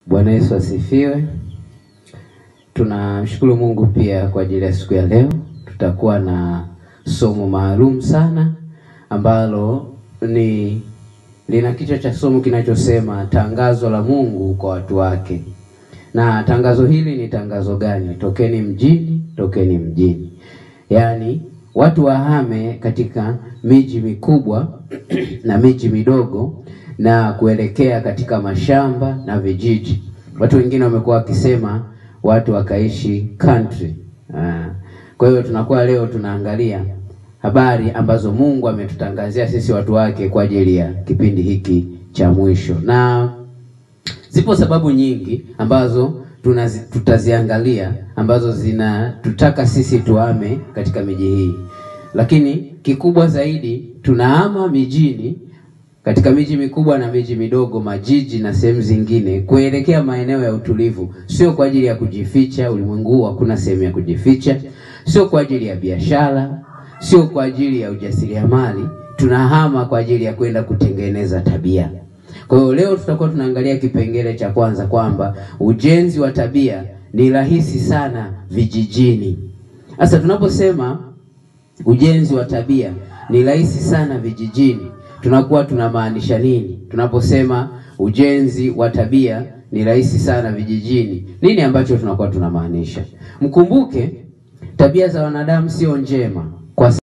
Bwana Yesu asifiwe. Tunamshukuru Mungu pia kwa ajili ya siku ya leo. Tutakuwa na somo maalum sana ambalo ni lina kichwa cha somo kinachosema tangazo la Mungu kwa watu wake. Na tangazo hili ni tangazo gani? Tokeni mjini, tokeni mjini. Yaani watu wahame katika miji mikubwa na miji midogo na kuelekea katika mashamba na vijiji. Watu wengine wamekuwa wakisema watu wakaishi country. Ah. Kwa hiyo tunakuwa leo tunaangalia habari ambazo Mungu ametutangazia sisi watu wake kwa ajili ya kipindi hiki cha mwisho. Na zipo sababu nyingi ambazo tunazi, tutaziangalia ambazo zinatutaka sisi tuhame katika miji hii, lakini kikubwa zaidi tunahama mijini katika miji mikubwa na miji midogo, majiji na sehemu zingine, kuelekea maeneo ya utulivu, sio kwa ajili ya kujificha. Ulimwengu huu hakuna sehemu ya kujificha, sio kwa ajili ya biashara, sio kwa ajili ya ujasiriamali. Tunahama kwa ajili ya kwenda kutengeneza tabia. Kwa hiyo leo tutakuwa tunaangalia kipengele cha kwanza kwamba ujenzi wa tabia ni rahisi sana vijijini. Sasa tunaposema ujenzi wa tabia ni rahisi sana vijijini, tunakuwa tunamaanisha nini? Tunaposema ujenzi wa tabia ni rahisi sana vijijini, nini ambacho tunakuwa tunamaanisha? Mkumbuke tabia za wanadamu sio njema kwa